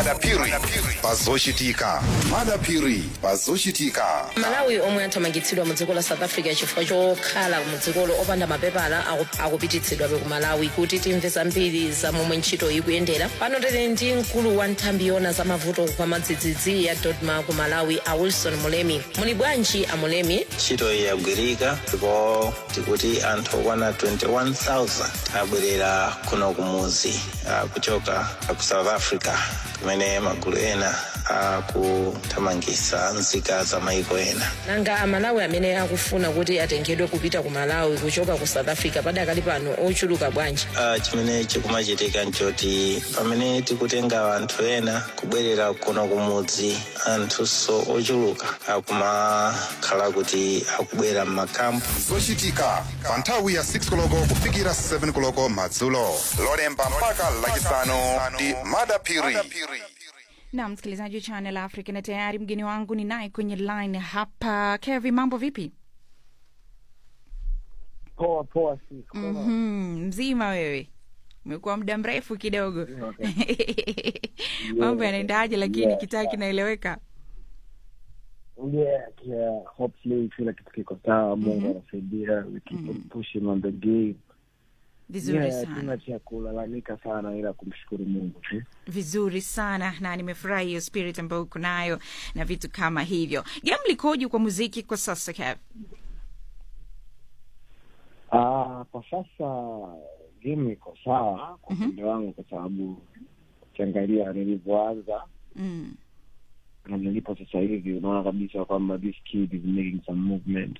madapiri pazochitika madapiri pazochitika malawi omwe athamangitsidwa mu dziko la south africa chifukwa chokhala mu dzikolo opanda mapepala aku- akupititsidwabe ku malawi kuti timve zambiri za momwe ntchito ikuyendera pano tili ndi mkulu wa nthambi yona za mavuto kwa madzidzidzi ya dodma ku malawi a wilson mulemi muli bwanji a mulemi ntchito iyi yagwirika ndipo tikuti anthu okwana 21000 abwerera kuno kumuzi ah, kuchoka ku south africa kumene magulu ena akuthamangitsa nzika za maiko ena nanga amalawi amene akufuna kuti atengedwe kupita ku malawi kuchoka ku south africa padakali pano ochuluka bwanji Ah, chimene chikumachitika nchoti pamene tikutenga anthu ena kubwerera kuno kumudzi anthunso ochuluka akumakhala kuti akubwera m'makampu zochitika pa nthawi ya 6 koloko kufikira 7 koloko madzulo lolemba mpaka lachisanu ndi madapiri na msikilizaji wa Channel Africa, na tayari mgeni wangu ni naye kwenye line hapa. Kevi, mambo vipi? Poa poa, siku Mhm, mzima wewe? Umekuwa muda mrefu kidogo. Mambo yanaendaje? Lakini Yeah. kitaa kinaeleweka. yeah, yeah, hopefully kila kitu kiko sawa. Mungu anasaidia, we keep on pushing on the game. Vizuri Yeah, sana, hatuna cha kulalamika sana, ila kumshukuru Mungu tu. vizuri sana, na nimefurahi hiyo spirit ambayo uko nayo na vitu kama hivyo. Game likoje kwa muziki kwa sasa Kev? Ah, kwa sasa game iko sawa kwa upande wangu, kwa sababu ukiangalia nilivyoanza Mm. na nilipo sasa hivi, unaona kabisa kwamba this kid is making some movement.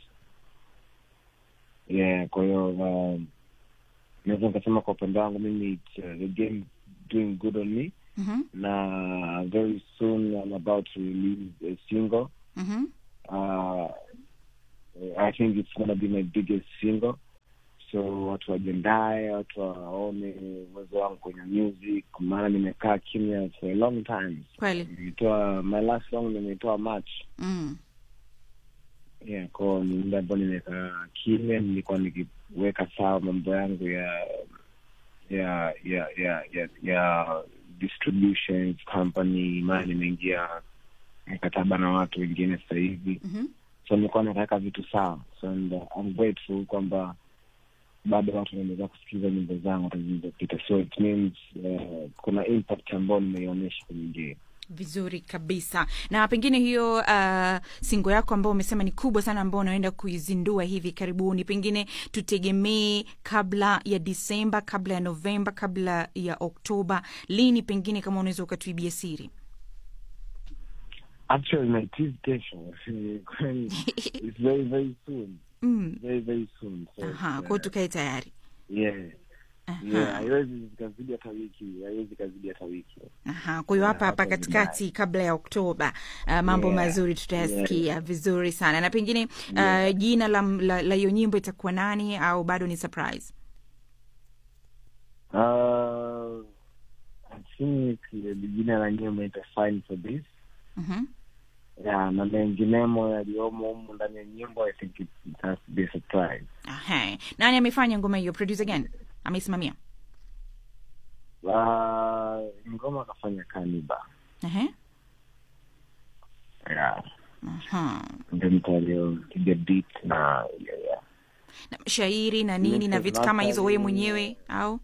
Yeah, kwa hiyo um, naweza nikasema kwa upande wangu mimi it's, uh, the game doing good on me Mhm. na very soon I'm about to release a single. Mhm. Uh, I think it's gonna be my biggest single. So watu wajiandae, watu waone uwezo wangu kwenye music, maana nimekaa kimya for a long time. Kweli. Nilitoa my last song nimeitoa March. Mm. Yeah, kwao ni muda ambao nimekaa kimya, nilikuwa nikiweka sawa mambo yangu ya ya ya ya ya, ya distributions company, maana nimeingia mkataba na watu wengine sasa hivi Mhm. so nilikuwa nataka vitu sawa so and, uh, I'm grateful kwamba bado watu wanaendelea kusikiliza nyimbo zangu hata zilizopita so it means uh, kuna impact ambayo nimeionyesha kwenye game vizuri kabisa na pengine hiyo uh, singo yako ambao umesema ni kubwa sana ambao unaenda kuizindua hivi karibuni pengine tutegemee kabla ya disemba kabla ya novemba kabla ya oktoba lini pengine kama unaweza ukatuibia siri actually my teeth kesho Kwani it's very very soon mm. very very soon so aha it's, kwao uh, tukae tayari yeah Aha. yeah haiwezi zikazidi hata wiki haiwezi kazidi hata wiki Aha, kwa hiyo hapa hapa hapo katikati kabla ya Oktoba uh, mambo Yeah, mazuri tutayasikia vizuri sana na pengine uh, jina la la la hiyo nyimbo itakuwa nani au bado ni surprise? uh, I think uh, jina la nyimbo ita fine for this Mhm. yeah, na menginemo yaliyomo humu ndani ya nyimbo i think it, it has to be a surprise Aha. Nani amefanya ngoma hiyo? Producer gani ameisimamia? uh, ngoma akafanya kaniba Aha. yeah. Aha. ndio mtu aliyopiga beat na yeah, yeah. Na shairi na nini na vitu kama hizo wewe mwenyewe au?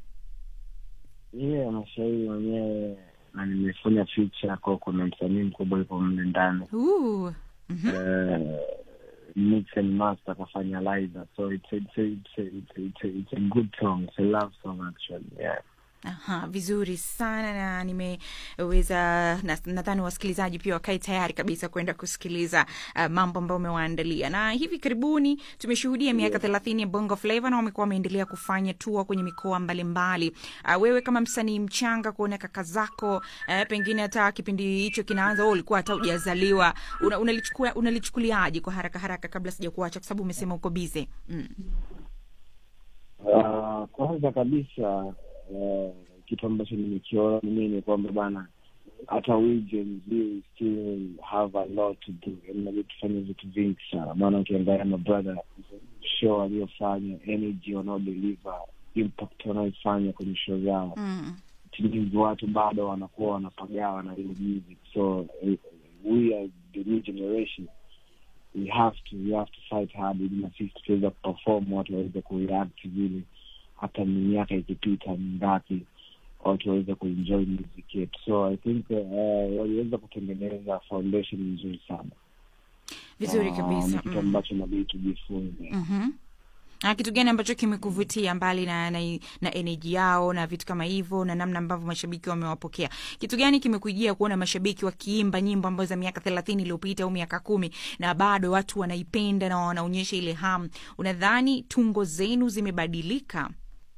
yeah, mashairi mwenyewe na nimefanya feature kwa kuna msanii mkubwa yupo mle ndani Ooh. Mhm. uh, mix and master akafanya liza so it's a, it's a, it's a, it's a, it's a, it's a good song it's a love song actually yeah Aha, vizuri sana na nimeweza na- nadhani wasikilizaji pia wakae tayari kabisa kwenda kusikiliza uh, mambo ambayo umewaandalia na hivi karibuni tumeshuhudia miaka thelathini ya bongo flava na wamekuwa wameendelea kufanya tua kwenye mikoa mbalimbali uh, wewe kama msanii mchanga kuona kaka zako uh, pengine hata kipindi hicho kinaanza wewe ulikuwa hata ujazaliwa una, unalichukua unalichukuliaje kwa haraka haraka kabla sija kuacha kwa sababu umesema uko bize mm. Uh, kwanza kabisa uh, kitu ambacho nimekiona mimi ni kwamba bana hata we Gen Z we still have a lot to do inabidi tufanye vitu vingi sana maana ukiangalia mabrother show aliyofanya energy wanaodeliver impact wanaoifanya kwenye show zao Mm. it it means watu bado wanakuwa wanapagawa na ile music so eh, we as the new generation we have to we have to fight hard ili na sisi tukiweza kuperform watu waweze kureact vile hata ni miaka ikipita mingapi watu waweze kuenjoy music yetu so i think uh, waliweza kutengeneza foundation nzuri sana vizuri Ah, kabisa ni kitu mm. ambacho nabidi tujifunze Mhm. na kitu gani ambacho kimekuvutia mbali na, na, na energy yao na vitu kama hivyo na namna ambavyo mashabiki wamewapokea kitu gani kimekujia kuona mashabiki wakiimba nyimbo ambazo za miaka thelathini iliyopita au miaka kumi na bado watu wanaipenda na wanaonyesha ile hamu unadhani tungo zenu zimebadilika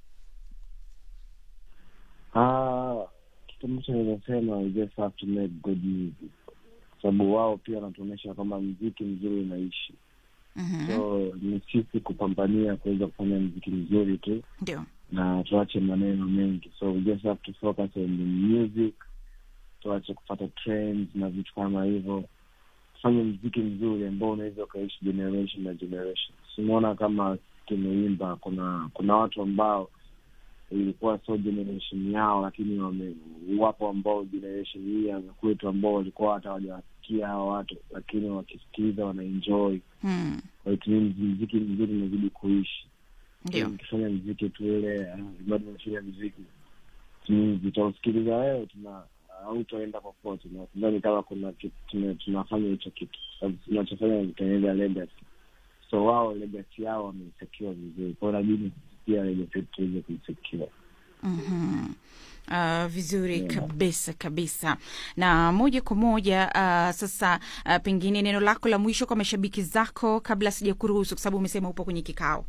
Ah, kitu ambacho nawezasema we just have to make good music kwa sababu wao pia wanatuonyesha kwamba mziki mzuri unaishi Mhm. so ni sisi kupambania kuweza kufanya mziki mzuri tu ndio na tuache maneno mengi so we just have to focus on the music tuache kupata trends na vitu kama hivyo tufanye mziki mzuri ambao unaweza ukaishi generation na generation simuona kama tumeimba kuna kuna watu ambao ilikuwa so generation yao lakini wame wapo ambao generation hii ya kwetu ambao walikuwa hata hawajawasikia hawa watu lakini wakisikiliza wanaenjoy hmm. Kwa hiyo it means mziki mzuri unazidi kuishi ndio ukifanya mziki tu ile ah, bado unafanya mziki vitausikiliza wewe tuna hautaenda popote na sidhani kama kuna kitu tuna- tunafanya hicho kitu sababu tunachofanya ni kutengeneza legacy so wao legacy yao wameisekiwa vizuri kwao nabidi pia legacy yetu tuweze kuisekiwa Mhm. Uh, vizuri kabisa kabisa na moja kwa moja uh, sasa uh, pengine neno lako la mwisho kwa mashabiki zako kabla sija kuruhusu kwa sababu umesema upo kwenye kikao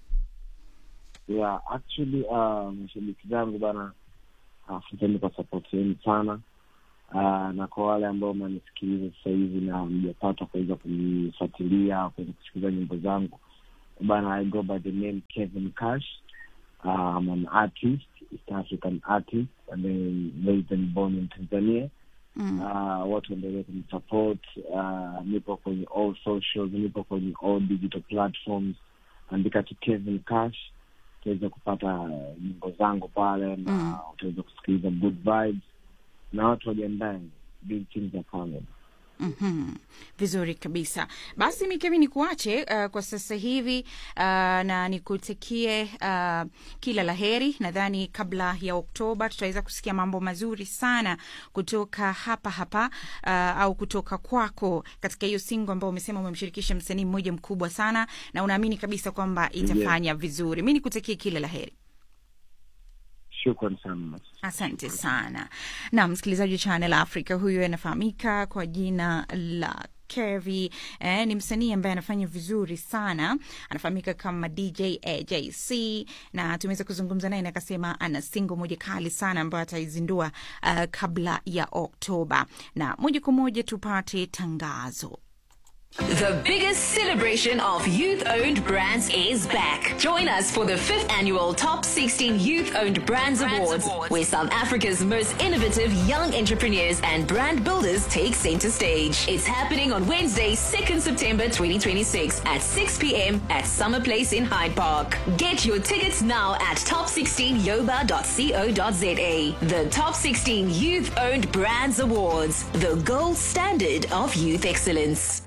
yeah actually uh, mashabiki zangu bana asanteni kwa support yenu sana uh, na kwa wale ambao mnanisikiliza sasa hivi na mjapata kuweza kunifuatilia kuweza kusikiliza nyimbo zangu bana i go by the name kevin cash uh, I'm an artist east african artist and then raised and born in tanzania mm. uh, watu waendelee kunisupport uh, nipo kwenye all socials nipo kwenye all digital platforms andika tu kevin cash utaweza kupata uh, nyimbo zangu pale na Mm. utaweza kusikiliza good vibes na watu wajiandae big things are coming Mhm. vizuri kabisa basi mikevi ni kuache uh, kwa sasa hivi uh, na nikutakie uh, kila la heri nadhani kabla ya oktoba tutaweza kusikia mambo mazuri sana kutoka hapa hapa uh, au kutoka kwako katika hiyo singo ambao umesema umemshirikisha msanii mmoja mkubwa sana na unaamini kabisa kwamba itafanya vizuri mi nikutakie kila la heri shukran sana asante sana na msikilizaji wa channel africa huyu anafahamika kwa jina la Kevi eh, ni msanii ambaye anafanya vizuri sana anafahamika kama dj ajc na tumeweza kuzungumza naye na akasema ana singo moja kali sana ambayo ataizindua uh, kabla ya oktoba na moja kwa moja tupate tangazo The biggest celebration of youth owned brands is back. Join us for the fifth annual Top 16 Youth Owned Brands, Awards, where South Africa's most innovative young entrepreneurs and brand builders take center stage. It's happening on Wednesday, 2nd September 2026 at 6 p.m. at Summer Place in Hyde Park. Get your tickets now at top16yoba.co.za. The Top 16 Youth Owned Brands Awards, the gold standard of youth excellence.